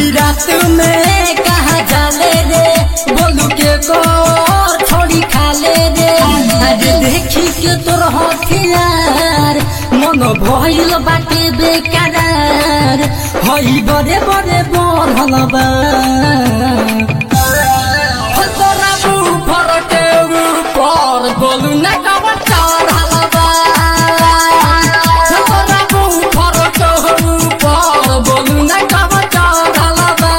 आधी रात में कहा जाले रे बोलू के को छोड़ी खाले रे अरे देखी के तोर हथियार मन भइल बाटे बेकरार हई बड़े बड़े बढ़ल बा हो तोरा ऊपर के ऊपर बोलू ना कब चढ़ल बा हो तोरा ऊपर के ऊपर बोलू ना कब चढ़ल बा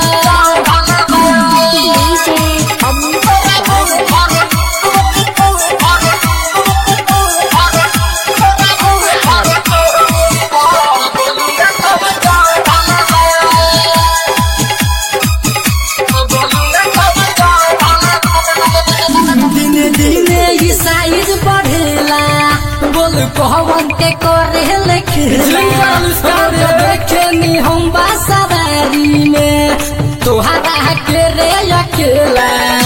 दिने दिने ई साइज बढ़ेला बोल कहवन के करे लेखेला देखे नी हम बासवारी में तोहरा के रे अकेला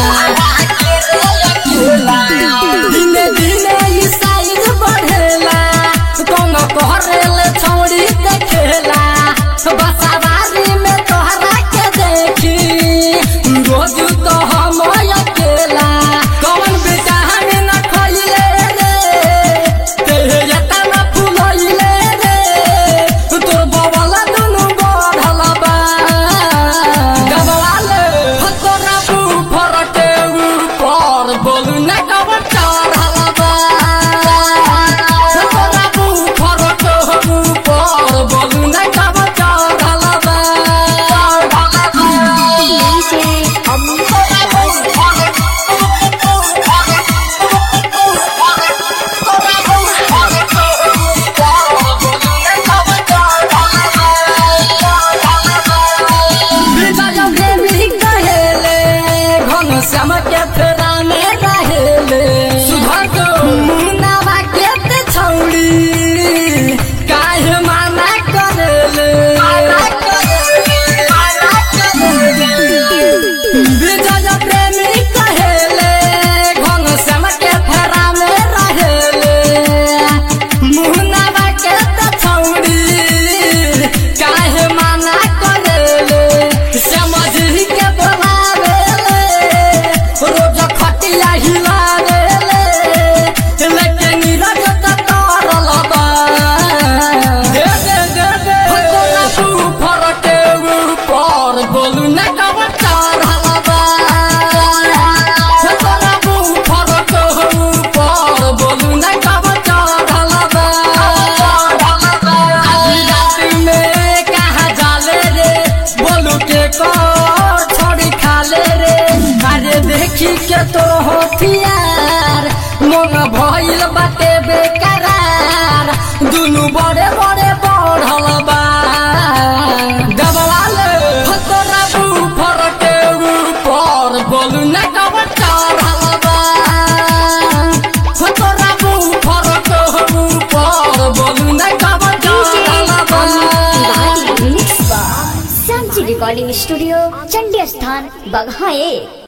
दिने दिने ई साइज बढ़ेला कौन कहरेले छौड़ी देखेला बसवारी में तोहरा के देखी रोज तो हम अकेला कौन बेटा हमें न खइले रे तेरे जता न फुलइले रे तोर बवला दुनु बढ़ल बा गबवाले हो तोरा ऊपर के ऊपर बोलू न कब चढ़ल बा हो तोरा ऊपर के ऊपर बोलू न कब चढ़ल बा विजय प्रेमी कहेले घनश्याम के फेरा में रहेले मुन्नावा के ते छौड़ी काहे माना करेले विजय प्रेमी कहेले घनश्याम के फेरा में रहेले मुन्नावा के ते छौड़ी काहे माना करेले समझी के बोलावेले रोज खटिया हिलावेले लेकिन नीरज त तरल बा दे दे दे दे हो तोरा ऊपर के ऊपर बोलू न कब चढ़ल बा हो तोरा ऊपर के ऊपर बोलू न कब चढ़ल बा आधी रात में कहा जाले रे बोलू के को छोड़ी खाले रे अरे देखी के तो होथियार मन भइल बाटे बेकरार दुनु बड़े बड़े बढ़ल बा गबवाले हो तोरा ऊपर के ऊपर बोलू न कब चढ़ल बा हो तोरा ऊपर के ऊपर बोलू न कब चढ़ल बा mix by Sanchi recording studio Chandi Sthan Bagha एक